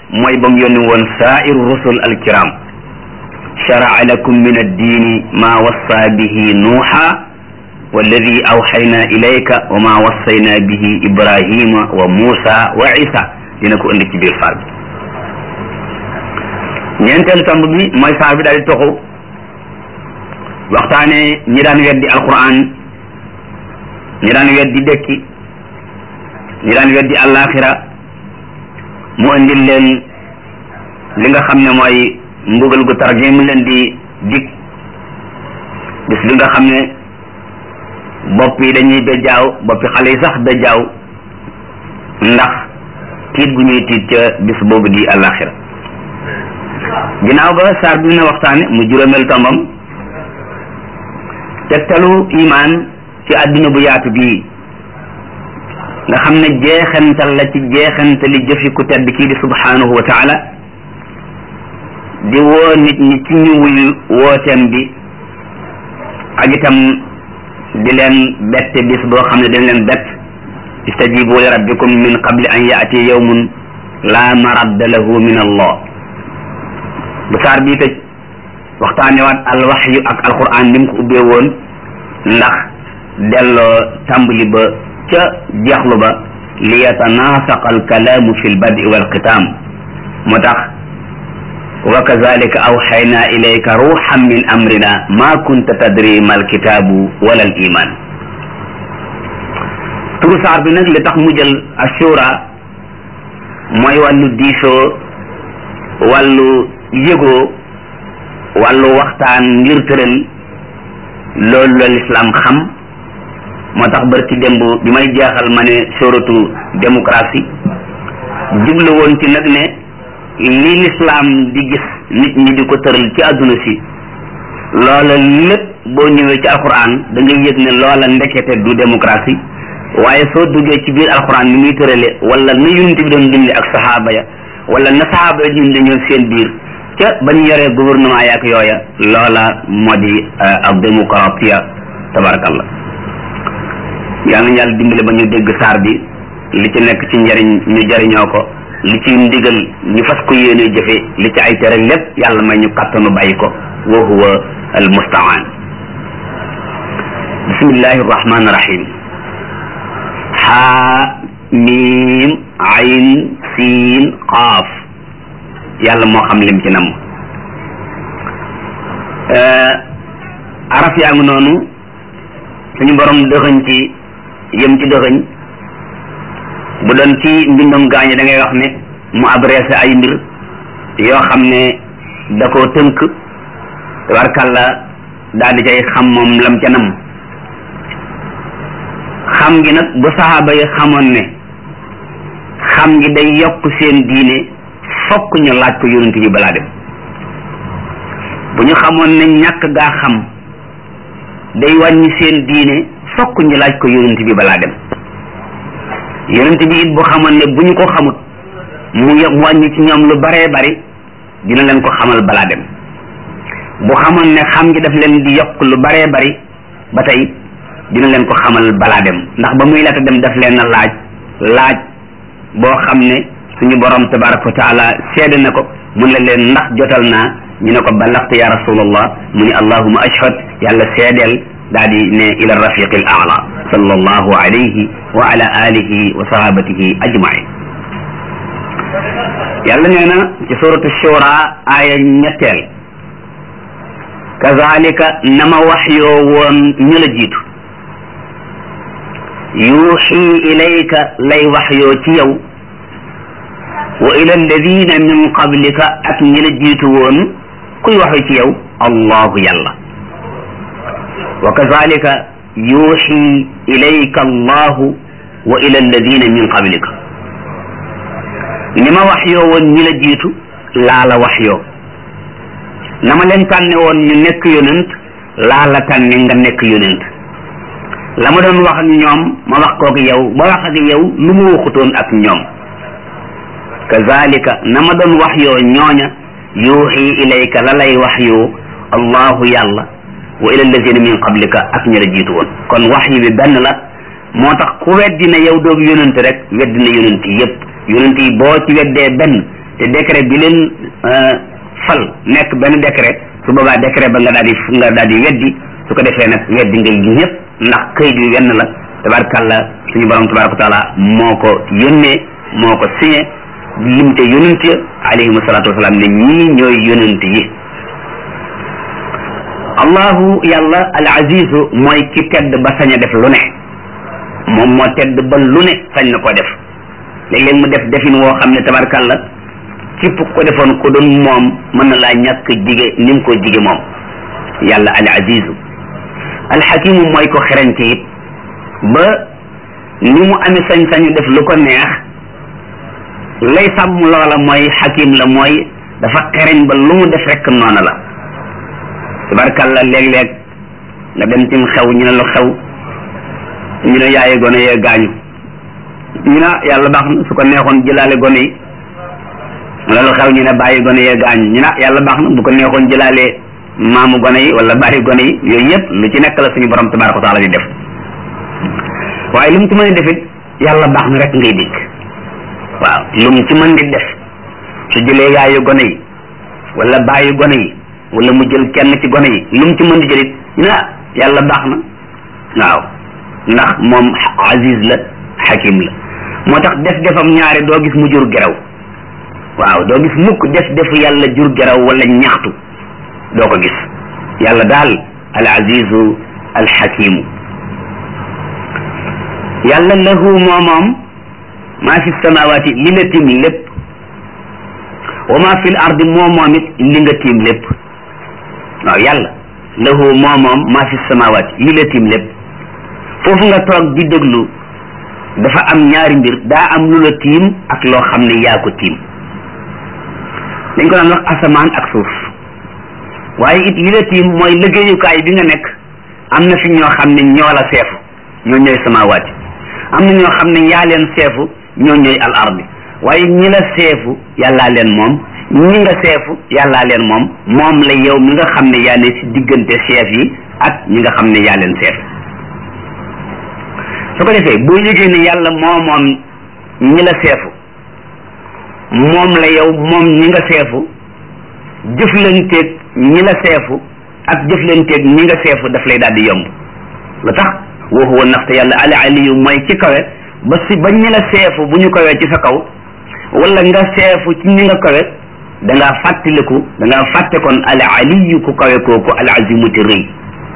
mooy ba mu yónni woon saairu rusul alkiram sharaa lakum min addiini maa wassa bihi nuuxa walladi awxayna ilayka wa maa wassayna bihi ibrahima wa muusa wa isa dina ko indi ci biir saar bi ñeenteelu tomb bi mooy saar bi daal di toxu waxtaane ñi daan weddi alquran ñi daan weddi dëkki ñi daan weddi àllaaxira mu indil leen li nga xam ne mooy mbugal gu tar gi mu leen di dig bis bi nga xam ne bopp yi dañuy bejjaaw boppi xale yi sax bejjaaw ndax tiit gu ñuy tiit ca bis boobu di àllaaxira ginnaaw ba saar bi na waxtaane mu juróomeel tombam tegtalu imaan ci àdduna bu yaatu bii nga xam ne jeexantal la ci jeexantali jëfi ku tedd kii di subhanahu wa taala di woo nit ñi ci ñu wuyu wooteem bi ak itam di leen bette bis boo xam ne dañ leen bett istajibu li rabbikum min qabli an yaati yawmun la maradda lahu min allah bu saar bii tëj waxtaanewaat al waxyu ak alquran ni mu ko ubbee woon ndax delloo tàmbali ba ca jeexlu ba li yatanaasaqa alkalaamu fi lbadi walxitaam moo tax wa kazalika awxayna ilayka ruuxan min amrina ma kunta tadri ma alkitaabu wala al iman turu saar bi nag li tax mu jël assura mooy wàllu diisoo wàllu yëgoo wàllu waxtaan ngir tëral loolu la lislaam xam moo tax barki démb bi may jeexal ma ne suratu démocratie jublu woon ci nag ne li lislaam di gis nit ñi di ko tëral ci àdduna si loola lépp boo ñëwee ci alquran da ngay yëg ne loola ndekete du démocratie waaye soo duggee ci biir alquran ni muy tërale wala na yunent bi doon dindi ak saxaaba ya wala na saxaaba ya dindi ñoom seen biir ca ba ñu yoree gouvernement yaak yooya loola moo di ak démocratia tabarakallah yal na yàlla dimbale ba ñu dégg saar bi li ci nekk ci njariñ ñu jariñoo ko li ci ndigal ñu fas ko yéene jëfe li ci ay tere lépp yàlla may ñu kàttanu bàyyi ko wa huwa al mustaan bismillahi rahmani rahim xaa miim ayn siin qaaf yàlla moo xam lim ci nam araf yaa ngi noonu suñu borom dëxëñ ci yëm ci dëxëñ bu doon ci mbindum gaañe da ngay wax ne mu adressé ay mbir yoo xam ne da koo tënk tabarkàlla daal di cay xam moom lam ca nam xam gi nag bu saxaaba yi xamoon ne xam gi day yokk seen diine fokk ñu laaj ko yonent bi balaa dem bu ñu xamoon ne ñàkk gaa xam day wàññi seen diine fokk ñu laaj ko yonent bi balaa dem yonent bi it bu xamoon ne bu ñu ko xamut mu wàññi ci ñoom lu baree bari dina leen ko xamal balaa dem bu xamoon ne xam gi daf leen di yokk lu baree bari ba tey dina leen ko xamal balaa dem ndax ba muy laata dem daf leen a laaj laaj boo xam ne suñu borom tabaraka wa taala seede na ko mun la leen ndax jotal naa ñu ne ko balaxte ya rasulallah mu ni allahuma ashhad yàlla seedeel daal di ne ila rafiqi al aala sallallahu alayhi wa ala alihi wa sahabatihi ajmain yàlla nee na ci suratu shura aaya ñetteel kazalika nama wax yoo woon ñu la jiitu yuuxi ilayka lay wax yoo ci yow wa ila alladina min qablika ak ñi la jiitu woon kuy waxe ci yow allahu yàlla wa kazalika yuuxi ilayka allahu wa ila alladina min qablika ni ma wax yoo woon ñi la jiitu laa la wax yoo na ma leen tànne woon ñu nekk yonent laa la tànne nga nekk yonent la ma doon wax ak ñoom ma wax kook yow ba wax ak yow lu ma waxutoon ak ñoom kazalika na ma doon wax yoo ñooña yuuxi ilayka la lay wax yoo allahu yàlla wa ila alladina min qablika ak ñi la jiitu woon kon wax yi bi benn la moo tax ku weddi na yow doog yonent rek weddi na yonent yépp yonent yi boo ci weddee benn te décret bi leen fal nekk benn décret su boobaa décret ba nga daal di nga daal di weddi su ko defee nag weddi ngay ñëpp ndax këyit wi wenn la tabarkàlla suñu borom tabaraka wa taala moo ko yónnee moo ko signé limte yonent ya alayhim salaatu wasalaam ne ñii ñooy yonent yi allahu yàlla al azizu mooy ki tedd ba sañ a def lu ne moom moo tedd ba lu ne sañ na ko def léeg-léeg mu def defin woo xam ne tabarkàlla képp ko defoon ko doon moom mën na laa ñàkk jige ni mu ko jige moom yàlla al azizu al xakimu mooy ko xereñte it ba ni mu amee sañ-sañu def lu ko neex lay sàmm loola mooy xakim la mooy dafa xereñ ba lu mu def rek noona la tabarkàlla léeg-léeg nga dem tim xew ñu ne lu xew ñu ne yaaye gone yee gaañu ñu ne yàlla baax na su ko neexoon jëlaale gone yi wala lu xew ñu ne bàyyi gone yee gaañu ñu ne yàlla baax na bu ko neexoon jëlaale maamu gone yi wala bàyyi gone yi yooyu yëpp lu ci nekk la suñu borom tabaraka wa taala di def waaye lu mu ci mën a defit yàlla baax na rek ngay dikk waaw lu mu ci mën di def su jëlee yaayu gone yi wala bàyyi gone yi wala mu jël kenn ci gone yi lu mu ci mën di jëlit ñu ne yàlla baax na waaw ndax moom aziz la xakim la moo tax def defam ñaare doo gis mu jur geraw waaw doo gis mukk def defu yàlla jur geraw wala ñaxtu doo ko gis yàlla daal al azizu al xakimu yàlla lahu moo moom maa fi samawaati li la tiim lépp wa maa fi l ardi moo moom it li nga tiim lépp waaw yàlla lahu moo moom maa fi samawaati li la tiim lépp foofu nga toog di déglu dafa am ñaari mbir daa am lu la tiim ak loo xam ne yaa ko tiim dañ ko daan wax asamaan ak suuf waaye it li la tiim mooy liggéeyukaay bi nga nekk am na fi ñoo xam ne ñoo la seefu ñoo ñooy samawaati am na ñoo xam ne yaa leen seefu ñoo ñooy al ardi waaye ñi la seefu yàllaa leen moom ñi nga seefu yàllaa leen moom moom la yow mi nga xam ne yaa ne si diggante seef yi ak ñi nga xam ne yaa leen seef su ko defee boo yëgee ne yàlla moo moom ñi la seefu moom la yow moom ñi nga seefu jëflanteeg ñi la seefu ak jëflanteeg ñi nga seefu daf lay daal di yomb lu tax wa huwa ndaxte yàlla al aliyu mooy ci kawe ba si ba ñi la seefu bu ñu kawee ci sa kaw wala nga seefu ci ñi nga kawe da ngaa fàttaliku da ngaa fàtte kon al aliyu ku kawe kooku al azimu te rëy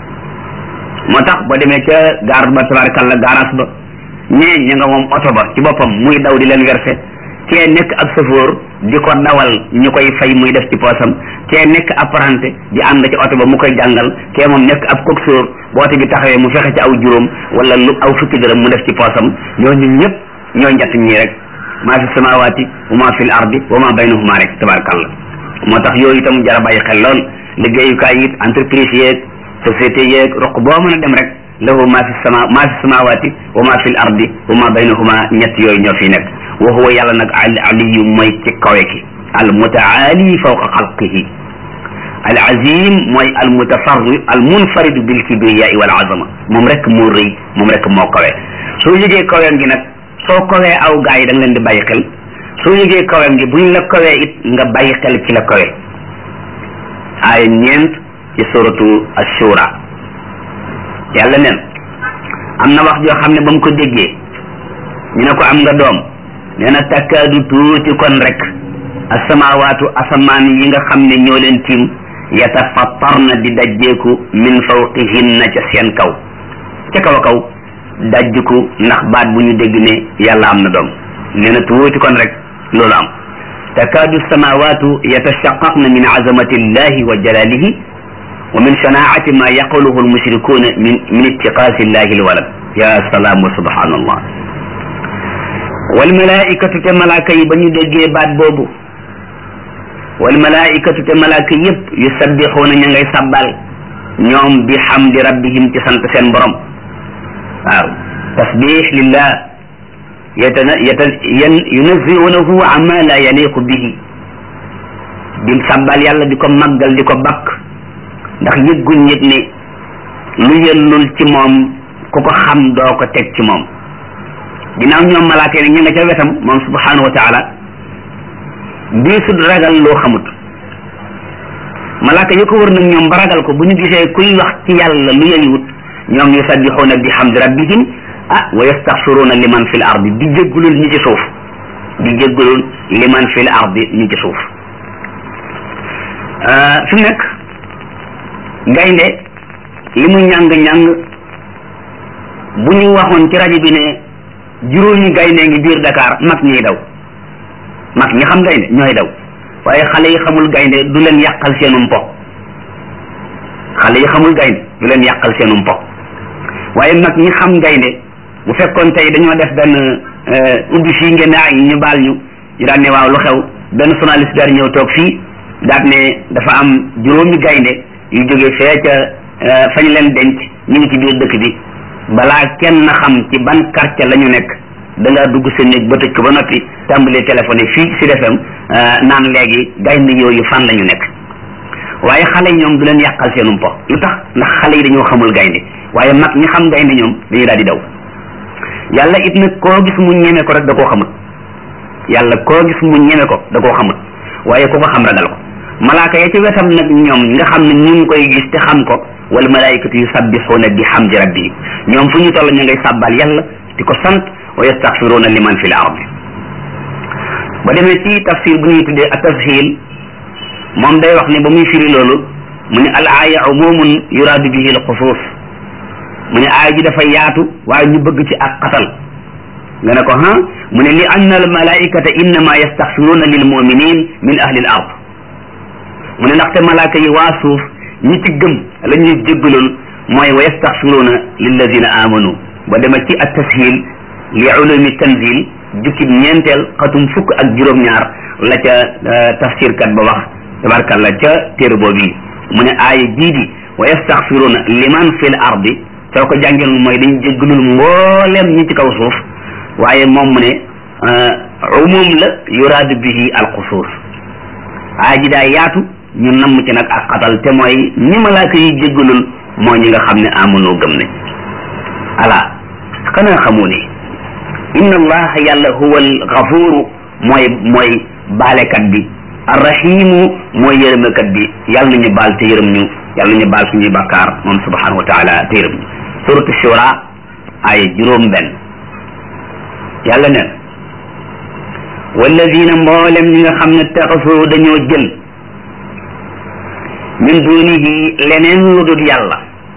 moo tax boo demee ca gaar ba tabarakallah gaaraas ba ñee ña nga moom oto ba ci boppam muy daw di leen verser kee nekk ab safoor di ko dawal ñu koy fay muy def ci poosam kee nekk apprenti di ànd ci oto ba mu koy jàngal kee moom nekk ab coxeur bu oto bi taxawee mu fexe ci aw juróom wala lu aw fukki dërëm mu def ci poosam ñooñu ñëpp ñooy njatt ñii rek maa fi samawaati wa maa fi l ardi wa maa baynahuma rek tabarakallah moo tax yooyu itam jara bàyyi xel lool liggéeyukaay it entreprise yeeg société yeeg roq boo mën a dem rek lahu maa fi sama maa fi samawaati wa maa fi l ardi wa maa baynahuma ñett yooyu ñoo fi nekk wa huwa yàlla nag al aliyu mooy ci kawe ki al mutaali fawqa xalqihi al azim mooy al mutafarri al munfaridu bil kibriyai wal azama moom rek moo rëy moom rek moo kawe soo yëgee kaweem gi nag soo kawee aw gaa yi da nga leen di bàyyi xel soo yëgee kaweem gi buñ la kawee it nga bàyyi xel ci la kawe aaya ñeent ci suratu ashura yàlla neen am na wax joo xam ne ba mu ko déggee ñu ne ko am nga doom nee na takkaadu tuuti kon rek asamawaatu asamaan yi nga xam ne ñoo leen tiim yatafattarna di dajjeeku min fawqihinna ca seen kaw ca kaw a kaw dajjiku ndax baat bu ñu dégg ne yàlla am na doom nee na tuuti kon rek loolu am takaadu samawaatu yatashaqaqna min azamati illahi wa jalalihi wa min shanaacati ma yaquluhu almushrikuuna min min ittiqaasi illahi alwalad ya salaam wa subhanallah wal malaikatu te malaaka yi ba ñu déggee baat boobu wal malaikatu te malaaka yépp yusabbixuuna ña ngay sabbal ñoom bi xamdi rabbihim ci sant seen borom waaw tasbix lillah yatana yata yan yunaziunahu ama la yaliqu bihi di sabbal yàlla di ko màggal di ko bakk ndax yëgguñ yëg ne lu yellul ci moom ku ko xam doo ko teg ci moom ginnaaw ñoom malaaka yi ñu nga ca wetam moom subhanahu wa taala diisut ragal loo xamut malaaka yu ko wër nag ñoom ba ragal ko bu ñu gisee kuy wax ci yàlla lu yeywut ñoom yusabbixuuna bi hamdi rabbihim ah wa yastaxfiruuna liman fi l ardi di jéggulul ñi ci suuf di jéggulul liman fi l ardi ñi ci suuf fi mu nekk gaynde li mu ñàng-ñàng bu ñu waxoon ci rajo bi ne juróomi gaynde ngi biir Dakar mag ñiy daw mag ñi xam gaynde ñooy daw waaye xale yi xamul gaynde du leen yàqal seenum po xale yi xamul gaynde du leen yàqal seenum po waaye mag ñi xam gaynde bu fekkoon tey dañoo def benn ubbi fii ngeen ay ñu baal ñu ñu daan ne waaw lu xew benn journaliste daal ñëw toog fii daal ne dafa am juróomi gaynde yu jógee fee ca fañ leen denc ñu ngi ci biir dëkk bi balaa kenn xam ci ban quartier la ñu nekk da ngaa dugg sa néeg ba tëj ko ba noppi tàmbalee téléphoné fii ci defam naan léegi gaynde yooyu fan la ñu nekk waaye xale yi ñoom du leen yàqal seenum po lu tax ndax xale yi dañoo xamul gaynde waaye mag ñi xam gaynde ñoom dañuy daal di daw yàlla it nag koo gis mu ñeme ko rek da koo xamul yàlla koo gis mu ñeme ko da koo xamul waaye ku ko xam ragal ko malaaka ya ci wetam nag ñoom nga xam ne ñu ngi koy gis te xam ko wal malaikatu yusabbixuuna bi hamdi rabbihim ñoom fu ñu toll ñu ngay sàbbal yàlla di ko sant wa yastaxfiruuna liman fi l ardi ba demee ci tafsir bu ñuy tuddee at tashil moom day wax ne ba muy firi loolu mu ne al aaya umumun yuraadu bihi al xusuus mu ne aaya ji dafa yaatu waaye ñu bëgg ci ak xatal nga ne ko ha mu ne li anna al malaikata innama yastaxfiruuna lil muminin min ahli al ard mu ne ndaxte malaaka yi waa suuf ñi ci gëm la ñuy jéggaloon mooy wa yastaxfiruuna lilladina amanu ba dema ci at tashil li ulumi tanzil jukkib ñeenteel xatum fukk ak juróom-ñaar la ca tafsir kat ba wax tabarkalla ca téere boobu mu ne aaya jii di wa yastaxfiruuna liman fil ardi soo ko jàngeen mooy dañ jéggalul mbooleem ñi ci kaw suuf waaye moom mu ne umum la yuraadu bihi alxusuus aaya ji daa yaatu ñu namm ci nag ak xatal te mooy ñi malaaka yi jéggalul mooy ñi nga xam ne amunoo gëm ne ala xanaa xamu ne inna allaha yàlla huwa alxafuru mooy mooy baalekat bi arrahimu mooy yërëmekat bi yàlla nañu baal te yërëm ñu yàlla nañu baal suñuy bakkaar moom subhanahu wa taala te yërëm ñu suratu shura ay juróom benn yàlla ne walladina mboolem ñi nga xam ne taxasoo dañoo jël min dunihi leneen lu dul yàlla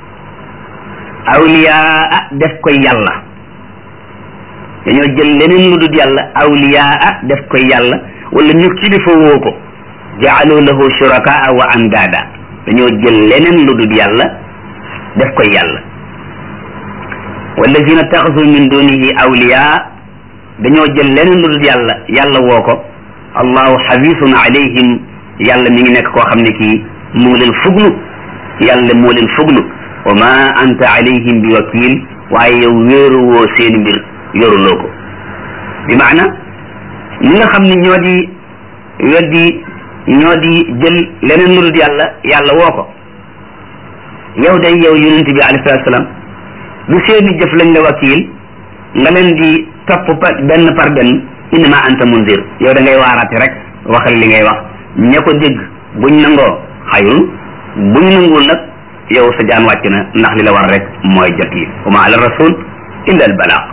awliyaa def koy yàlla dañoo jël leneen lu dul yàlla awliyaa def koy yàlla wala ñu kilifa woo ko jaalu lahu shurakaa wa andaada dañoo jël leneen lu dul yàlla def koy yàlla wallazina taxasu min dunihi awliyaa dañoo jël leneen lu dul yàlla yàlla woo ko allahu xafisun alayhim yàlla mi ngi nekk koo xam ne kii mu ngi leen fuglu yàlla moo leen fuglu wa ma anta alayhim bi wakil waaye yow wéeru woo seen mbir yoruloo ko bi maana ñi nga xam ne ñoo di weddi ñoo di jël leneen lu dul yàlla yàlla woo ko yow day yow yonent bi alayhi salaatu salaam du seeni jëf lañ la wakil nga leen di topp benn par benn innama anta munzir yow da ngay waaraate rek waxal li ngay wax ña ko dégg buñ nangoo xayrun buñ nanguwul nag yow sa jaan wàcc na ndax li la war rek mooy jot yi wa ma ala rasul illa al balaag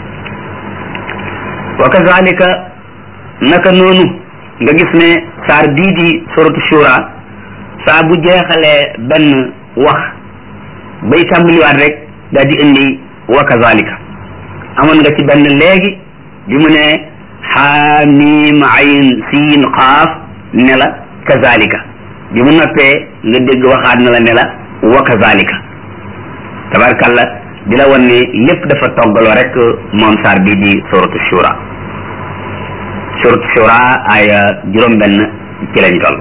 wa kazalika naka noonu nga gis ne saar bii di suratu shura saa bu jeexalee benn wax bay tàmbaliwaat rek daal di indi wa kazalika amoon nga ci benn léegi bi mu ne xaamim ayn siin xaaf ne la kazalika bi mu noppee nga dégg waxaat na la ne la wa kazalika tabarkalla di la wan ne lépp dafa toggaloo rek moom saar bii di suratu shura suratu shura aya juróom benn ci lañ toll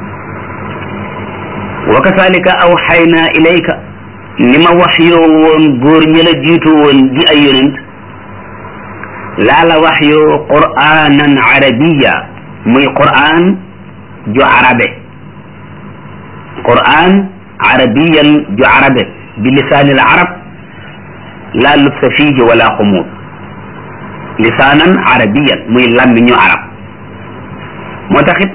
wa kazalika awxayna ilayka ni ma wax yoo woon góor ñi la jiitu woon di ay yonent laa la wax yoo qur'anan arabiya muy qur'an ju arabe qur'an arabiyan ju arabe bi lisaani al arab laa lubsa fiihi wala xumuud lisaanan arabiyan muy làmmiñu arab moo taxit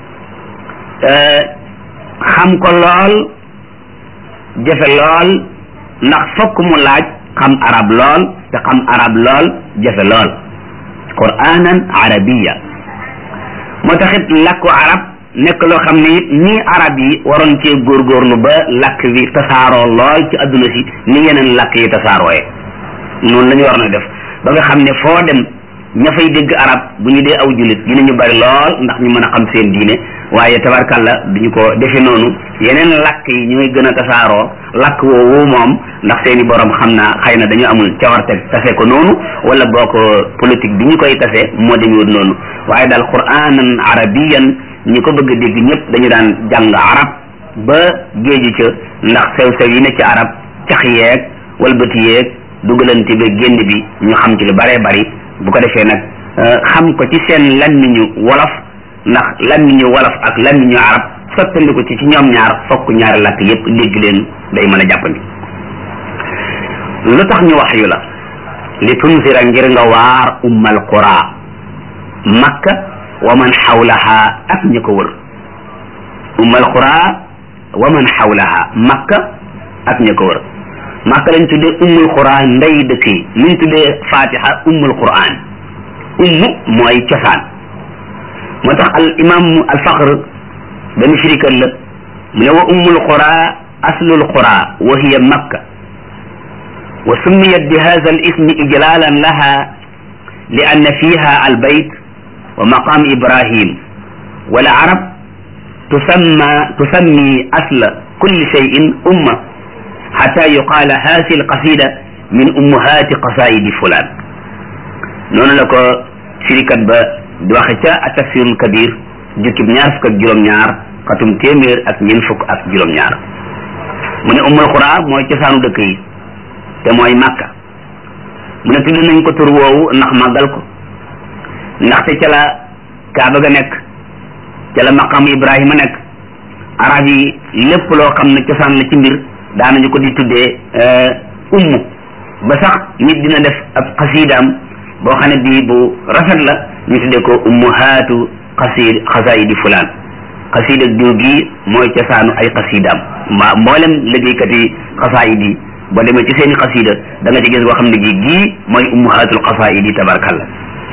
xam ko lool jafe lool ndax fokk mu laaj xam arab lool te xam arab lool jafe lool quranan arabiya moo taxit làkku arab nekk loo xam ne it nii arab yi waroon cee góorgóorlu ba làkk bi tasaaroo lool ci adduna si ni yeneen làkk yi tasaarooye noonu la ñu war na def ba nga xam ne foo dem ña fay dégg arab bu ñu dee aw jullit dinañu bari lool ndax ñu mën a xam seen diine waaye tabarkàlla duñu ko defe noonu yeneen làkk yi ñooy gën a tasaaroo làkk woowu moom ndax seeni borom xam naa xëy na dañu amul cawarte tase ko noonu wala boo ko politique bi ñu koy tase moo demewut noonu waaye daal quranan arabiyan ñi ko bëgg a dégg ñëpp dañu daan jàng arab ba géeju ca ndax sew-sew yi ne ci arab cax yeeg walbati yeeg dugalante ba génn bi ñu xam ci lu baree bari bu ko defee nag xam ko ci seen làmmiñu wolof ndax làmmiñu wolof ak làmmiñu arab sottandiku ci ci ñoom ñaar fokk ñaari làkk yépp dégg leen day mën a jàppandi lu tax ñu wax yu la li tunzira ngir nga waar ummal qura makka wa man xawlaha ak ñi ko wër ummal qura wa man xawlaha makka ak ñi ko wër makka lañ tuddee ummul qura ndey dëkk yi liñ tuddee fatiha ummul quran ummu mooy cosaan moo tax al imam al faqr benn firikat la mu ne wa ummul qura aslul qura wa hiya makka wa summiyat bi hadha al ismi ijlalan laha li anna fiha al bayt wa maqam ibrahim wal arab tusamma tusammi asla kulli shay'in umma hatta yuqala hadhihi al qasida min ummahati qasaidi fulan noonu la ko firikat ba di waxe ca atafsirul kabir jukkib ñaar fukk ak juróom-ñaar xatum téeméer ak ñeent fukk ak juróom-ñaar mu ne ummul qura mooy cosaanu dëkk yi te mooy màkka mu ne tudd nañ ko tur woowu ndax màggal ko ndaxte ca la kaaba ga nekk ca la maqam ibrahima nekk arab yi lépp loo xam ne cosaan la ci mbir daanañu ko di tuddee ummu ba sax nit dina def ab xasiidaam boo xam ne bii bu rafet la ñu tuddee ko ummuhaatu xasiid xasaayidi fulaan xasiida diw gi mooy cosaanu ay xasiidaam mbaa mboolem liggéeykat yi xasaayid yi boo demee ci seeni xasiida da nga ci gis boo xam ne gi gii mooy ummuhaatul xasaayid yi tabarkalla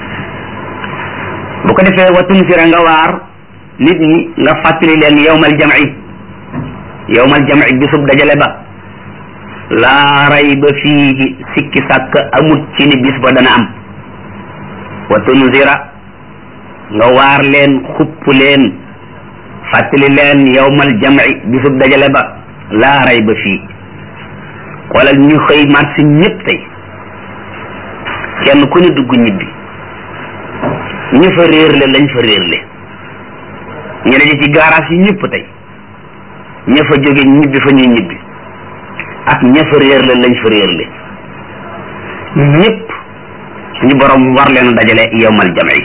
bu ko defee wa tunfira nga waar nit ñi nga fàttali leen yowmal jamci yowmal jamci bisub dajale ba laa rayba fiihi sikki sàkk amut ci ni bis ba dana am wa tunzira nga waar leen xupp leen fàttali leen yowmal jamci bisub dajale ba laa rayba fii xoolal ñu xëy marché ñëpp tey kenn ku ne dugg ñibbi ñu fa réerle lañ fa réerle ñu daje ci garage yi ñëpp tey ña fa jóge ñibbi fa ñuy ñibbi ak ña fa réerle lañ fa réerle ñëpp suñu borom war leen dajale yowmal jamci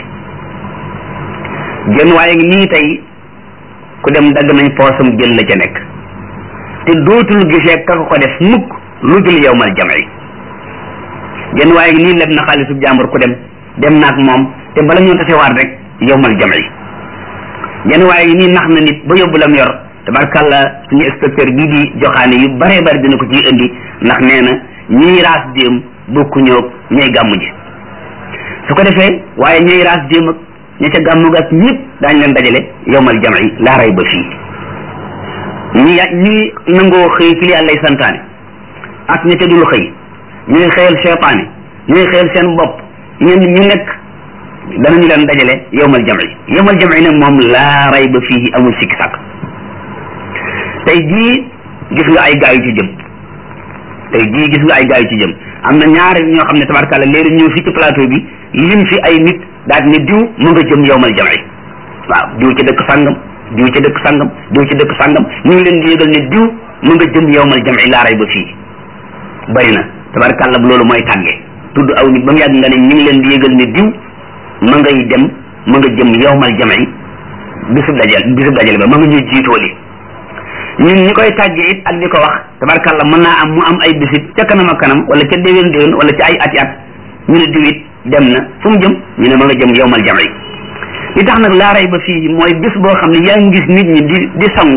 jën waaye nii tey ku dem dagg nañ poosam jël la ca nekk te dootul gisee ka ko def mukk lu dul yowmal jamci jën waaye nii leb na xaalisu jàmbur ku dem dem naag moom te bala ñoo tasewaat rek yowmal jamci jën waaye nii nax na nit ba yóbbu lam yor tabarkàlla suñu inspecteur bii di joxaane yu bare bari dina ko ciy indi ndax nee na ñiy raas déem bokku ñoog ñooy gàmmu ji su ko defee waaye ñooy raas déem ak ña ca gàmmu gas ñëpp daañ leen dajale yowmal jamci laa ray ba fii ñi ñi nangoo xëy ci li yàllay santaane ak ña ca dul xëy ñuy xëyal seytaane ñuy xëyal seen bopp ñun ñu nekk danañu leen dajale yowmal jamci yowmal jamci nag moom laa ray ba fii amul sikki sàkk tey jii gis nga ay gaa yu ci jëm tey jii gis nga ay gaa yu ci jëm am na ñaari ñoo xam ne tabarkàlla léegi ñëw fii ci plateau bi lim fi ay nit daal ne diw mu nga jëm yowmal jamci waaw diw ci dëkk sàngam diw ci dëkk sàngam diw ci dëkk sàngam ñu ngi leen di yëgal ne diw mu nga jëm yowmal jamci laaray ba fii bari na tabarkàlla bu loolu mooy tàggee tudd aw nit ba mu yàgg nga ne ñu ngi leen di yëgal ne diw ma ngay dem ma nga jëm yowmal jamci bisub dajal bisub dajal ba ma nga ñuy jiitooli ñun ñi koy tàggee it ak di ko wax tabarkàlla mën naa am mu am ay bisit ca kanam ak kanam wala ca déwén déwén wala ca ay ati at ñu ne diw it dem na fu mu jëm ñu ne ma nga jëm yowmal jamci li tax nag laa rey ba fii mooy bis boo xam ne yaa ngi gis nit ñi di di sangu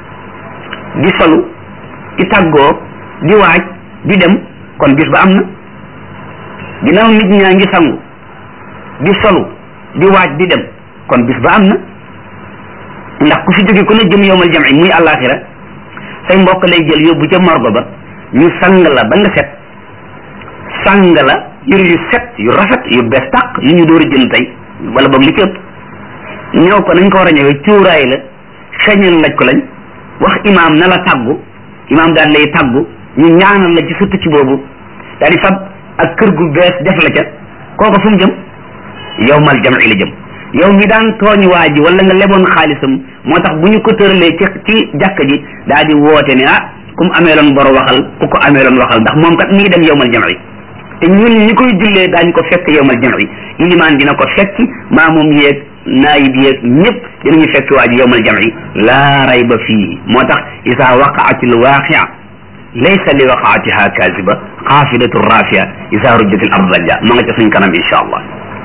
di solu di tàggoo di waaj di dem kon bis ba am na ginnaaw nit ñaa ngi sangu di solu di waaj di dem kon bis ba am na ndax ku fi jóge ku ne jëm yowmal jam'i muy àllaaxira say mbokk lay jël yóbbu ca morgo ba ñu sang la ba nga set sang la yëre yu set yu rafet yu bees tàq yu ñu door a jënd tey wala boog li ci ëpp ñëw ko nañ ko war a ñëwee cuuraay la xeñal laj ko lañ wax imaam na la tàggu imaam daal lay tàggu ñu ñaanal la ci sa tukki boobu daal di fab ak kër gu bees def la ca kooku fu mu jëm yowmal jam'i la jëm yow mi daan tooñ waa ji wala nga leboon xaalisam moo tax bu ñu ko tëralee ci ci jàkk ji daal di woote ne ah ku mu ameeloon bor waxal ku ko ameeloon waxal ndax moom kat mi ngi dem yowmal jam'i te ñun ñi koy jullee daañ ko fekk yowmal jam'i ilimaan dina ko fekk maamum yeeg naayib yeeg ñëpp dinañu fekk waa ji yowmal jam'i laa rayba fii moo tax isa waqaati alwaqia laysa li waqaatiha kaziba xaafidatu rafia isa rujjat al ard rajja ma nga ca suñ kanam insha allah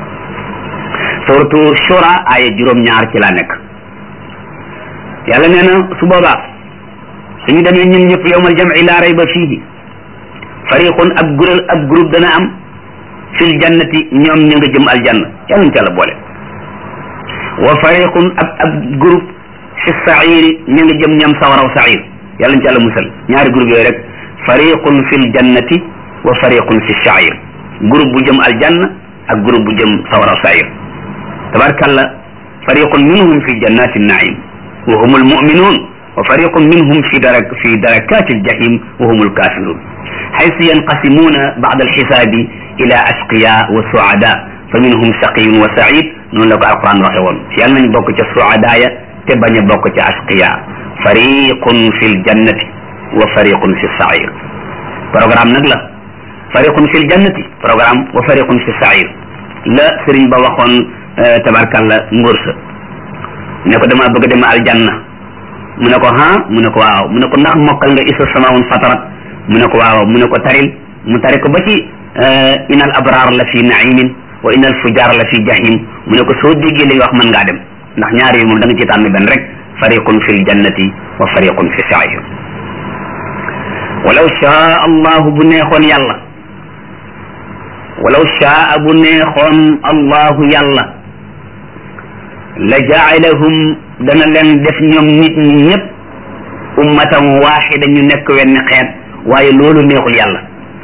suratu shura aya juróom-ñaar ci laa nekk yàlla nee na su boobaa suñu demee ñun ñëpp yowmal jam'i laa rayba fiihi fariqun ab gural ab groupe dana am fil jannati ñoom ñu nga jëm aljanna yàlla ñu ci yàlla boole wa fariqun ab ab groupe fi sairi ñu nga jëm ñam sawaraw sair yàlla ñu ci yàlla musal ñaari groupe yooyu rek fariqun fil jannati wa fariqun fi sair groupe bu jëm aljanna ak groupe bu jëm sawaraw sair tabarkalla fariqun minhum fi jannati naim wa hum almuminun wa fariqun minhum fi darak fi darakati aljahim wa hum alkafirun haythu yanqasimuna ba'da alhisabi ila ashqiya wa suada fa minhum shaqiyun wa sa'id noonu la ko alquran waxe woon yàlla nañ bokk ca suada ya te bañ a bokk ca ashqiya fariqun fi ljannati wa fariqun fi sair programme nag la fariqun fi ljannati programme wa fariqun fi sair la sëriñ ba waxoon tabarkalla ngóor sa ne ko dama bëgg dem aljanna mu ne ko ha mu ne ko waaw mu ne ko ndax mokkal nga isa samawun fatarat mu ne ko waaw mu ne ko taril mu tari ko ba ci inal abraar la fi naimin wa inal fujaar la fi jahim mu ne ko soo déggee li nga wax mën ngaa dem ndax ñaar yi moom da nga ci tànn benn rek fariqun fi ljannati wa fariqun fi sair walaw shaa allahu bu neexoon yàlla walaw shaa bu neexoon allahu yàlla la jaalahum dana leen def ñoom nit ñi ñëpp ummatan waaxida ñu nekk wenn xeet waaye loolu neexul yàlla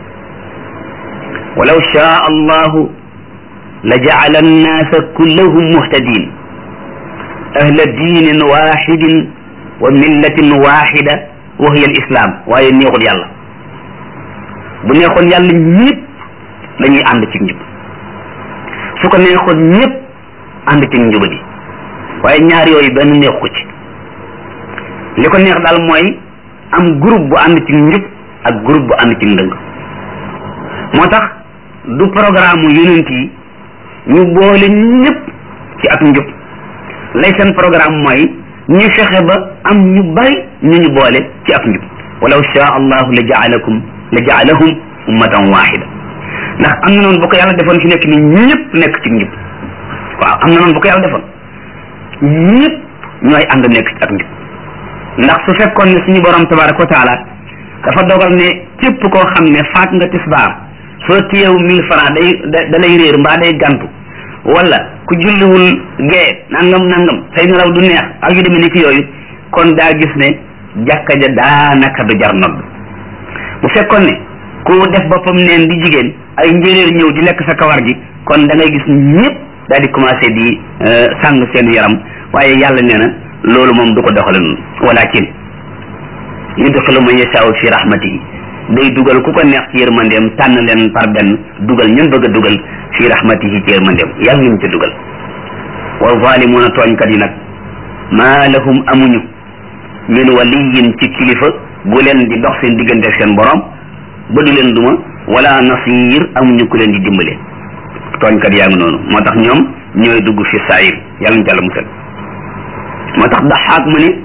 walaw shaa allahu la jaala annaasa kullahum muhtadin ahla diinin waaxidin wa millatin waaxida wa hiya alislam waaye neexul yàlla bu neexoon yàlla ñëpp dañuy ànd ci njub su ko neexoon ñëpp ànd ci njubadi waaye ñaar yooyu benn neexu ko ci li ko neex daal mooy am groupe bu ànd ci njub ak groupe bu ànd ci ndëng moo tax du programme yonent yi ñu boole ñëpp ci ak njub lay seen programme mooy ñu fexe ba am ñu bari ñu ñu boole ci ak njub walaw shaa allahu la jaalakum la jaalahum ummatan waxida ndax am na noonu bu ko yàlla defoon fi nekk ni ñëpp nekk ci njub waaw am na noonu bu ko yàlla defoon ñëpp ñooy ànd nekk ci ak njub ndax su fekkoon ne suñu borom tabaraka wa taala dafa dogal ne képp koo xam ne faat nga tisbaar soo téyew mille francs day da lay réer mbaa day gantu wala ku julliwul gee nangam nangam say nelaw du neex ak yu demee ni ki yooyu kon daa gis ne jàkka ja daanaka du jar nodd bu fekkoon ne ku def boppam neen di jigéen ay njéeréer ñëw di lekk sa kawar gi kon da ngay gis ñëpp daal di commencé di sàng seen yaram waaye yàlla nee na loolu moom du ko doxale noonu walakin yudxilu man yashaau fi rahmatihi day dugal ku ko neex ci yërmandeem tànn leen par benn dugal ñun bëgg a dugal fi rahmatihi ci yërmandeem yàlla ñu ca dugal wa zalimuuna tooñkat yi nag maa lahum amuñu min waliyin ci kilifa gu leen di dox seen diggante ak seen borom ba du leen duma wala nasir amuñu ku leen di dimbale tooñkat yaa ngi noonu moo tax ñoom ñooy dugg fi saayir yàlla ñu ca la musal moo tax daxaak mu ne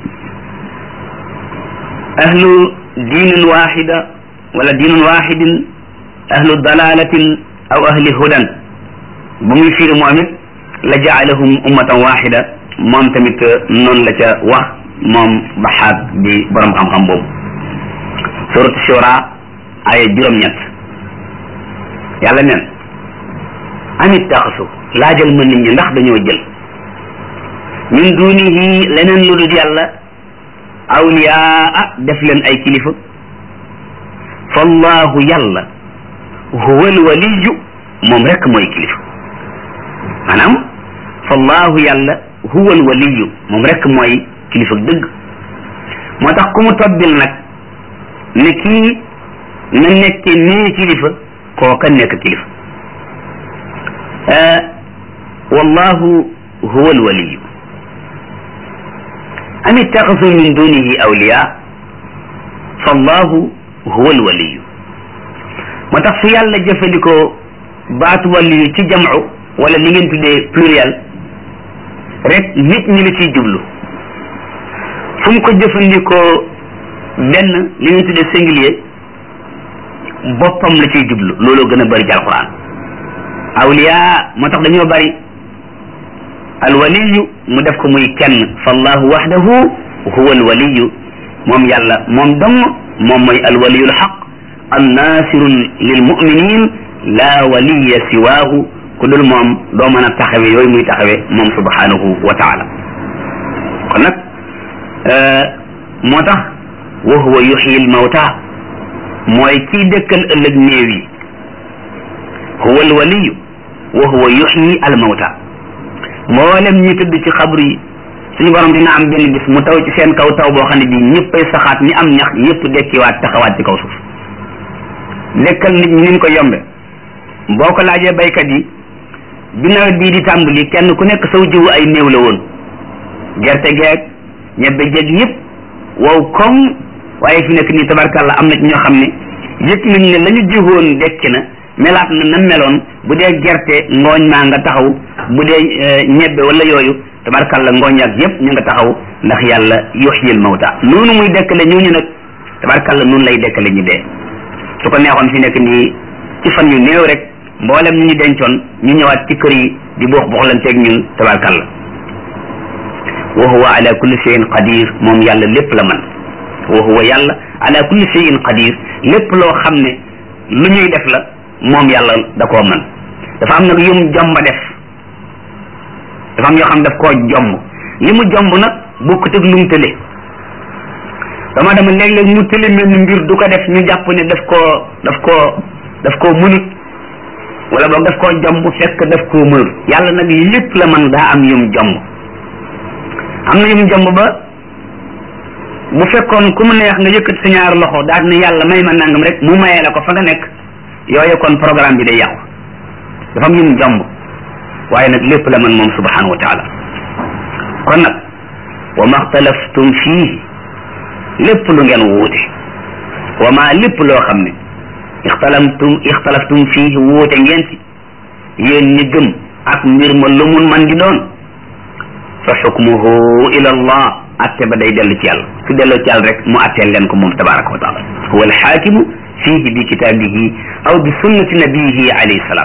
ahlu diinin waxida wala diinin waxidin ahlu dalalatin aw ahli hudan bu muy firi moom it la jaalahum ummatan waxida moom tamit noonu la ca wax moom baxaat bi borom xam-xam boobu surat shura aya juróom-ñett yàlla neen amit taxasu laajal ma nit ñi ndax dañoo jël min dunihi leneen lu dul yàlla awliyaa def leen ay kilifa fallahu yàlla huwa alwaliyu moom rek mooy kilifa maanaam fallahu yàlla huwa alwaliyu moom rek mooy kilifa dëgg moo tax ku mu tobbil nag ne kii na nekke nii kilifa kooka nekk kilifa wallahu huwa alwaliyu am ittaxasu min dunihi awliya fallahu huwa alwaliyu moo tax su yàlla jëfandikoo baatu waliyu ci jamcu wala li ngeen tuddee pluriel rek nit ñi la ciy jublu fu mu ko jëfandikoo benn li ngeen tuddee singulier boppam la ciy jublu looloo gën a bëri ci alquran awliya moo tax dañoo bëri alwaliyu mu def ko muy kenn fallahu waxdahu huwa alwaliyu moom yàlla moom dong moom mooy alwaliyu alxaq annasirun lilmuminin la waliya siwaahu ku dul moom doo mën a taxawe yooyu muy taxawe moom subhanahu wa taala kon nag moo tax wa huwa yuxyi almawta mooy kii dëkkal ëllëg néew yi huwa alwaliyu wa huwa yuxyi almawta mboolem ñi tëdd ci xabru yi suñu borom dina am benn bis mu taw ci seen kaw taw boo xam ne bii ñëppay saxaat ñi am ñax ñëpp dekkiwaat taxawaat ci kaw suuf dekkal nit ñi ni ko yombe boo ko laajee baykat yi bi nawet bii di tàmbali kenn ku nekk saw jiwu ay néew la woon gerte geeg ñebbe jeeg yëpp wow koŋ waaye fi nekk nii tabarkàlla am na ci ñoo xam ne yëg nañ ne la ñu jiwoon dekki na melaat na na meloon bu dee gerte ngooñ maa nga taxaw bu dee ñebbe wala yooyu tabarkàlla ngooñ ak yëpp ñu nga taxaw ndax yàlla yuhyil mawta noonu muy dekkale ñooñu nag tabarkàlla noonu lay dekkale ñu dee su ko neexoon fi nekk nii ci fan yu néew rek mboolem ñu ñu dencoon ñu ñëwaat ci kër yi di boox boxlanteeg ñun tabarkàlla wa huwa ala kulli shay'in qadir moom yàlla lépp la man wa huwa yàlla ala kulli shay'in qadir lépp loo xam ne lu ñuy def la moom yàlla da koo man dafa am nag yum jomba def dafa am yoo xam daf koo jomb li mu jomb nag bokkut ak lu mu tële dama dama léeg-léeg mu tële mel ni mbir du ko def ñu jàpp ne daf koo daf koo daf koo mënut wala boog daf koo jomb fekk daf koo mënut yàlla nag lépp la man daa am yum jomb am na yum jomb ba bu fekkoon ku mu neex nga yëkkat sa ñaar loxo daal ne yàlla may ma nangam rek mu mayee la ko fa nga nekk yooyu kon programme bi day yàqu dafa am yum jomb waaye nag lépp la man moom subhanahu wa taala kon nag wa ma xtalaftum fii lépp lu ngeen wuute wa ma lépp loo xam ne ixtalamtum ixtalaftum fii wuute ngeen ci yéen ñi gëm ak mbir ma lu mun man di doon fa xukmuhu ila allah atte ba day dellu ci yàlla su delloo ci yàlla rek mu atteel leen ko moom tabaraka wa taala huwa alxaakimu fihi bi kitaabihi aw bi sunnati nabiyihi alayhi salaam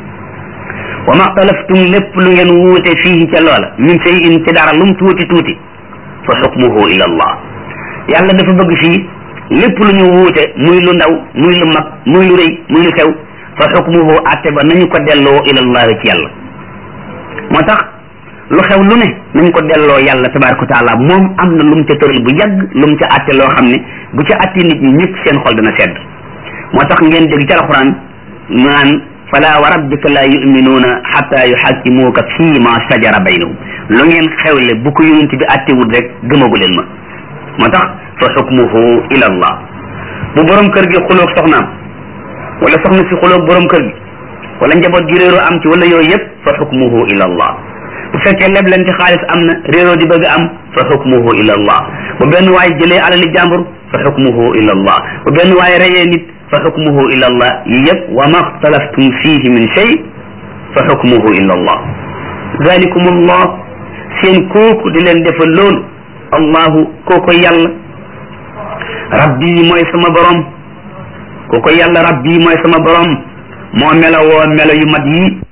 wa ma xtalaftum lépp lu ngeen wuute fii ca loola min shay in ci dara lum tuuti tuuti fa xukmuhu ila allah yàlla dafa bëgg fii lépp lu ñu wuute muy lu ndaw muy lu mag muy lu rëy muy lu xew fa xukmuhu atte ba nañu ko delloo ila allah ci yàlla moo tax lu xew lu ne nañ ko delloo yàlla tabaraka wa taala moom am na lu mu ca tëral bu yàgg lu mu ca atte loo xam ne bu ca atte nit ñi ñëpp seen xol dana sedd moo tax ngeen dégg ci alquran naan fala wa rabbika la yuminuuna xata yuxakimuuka fii ma sajara baynahum lu ngeen xewle bu ko yonent bi attewul rek gëmagu leen ma moo tax fa xukmuhu ila allah bu borom kër gi xuloog soxnaam wala soxna si xuloog borom kër gi wala njaboot gi réeroo am ci wala yooyu yëpp fa xukmuhu ila allah bu fekkee leblante xaalis am na réeroo di bëgg am fa xukmuhu ila allah bu benn waay jëlee alali jàmbur fa xukmuhu ila allah bu benn waay reyee nit fa xukmuhu ila allah yi yëpp wa ma xtalaftum fihi min shay fa xukmuhu ila allah zalikum allah seen kooku di leen defal loolu allahu kooko yàlla rabbi mooy sama borom kooko yàlla rabbi mooy sama borom moo melo woo melo yu mat yi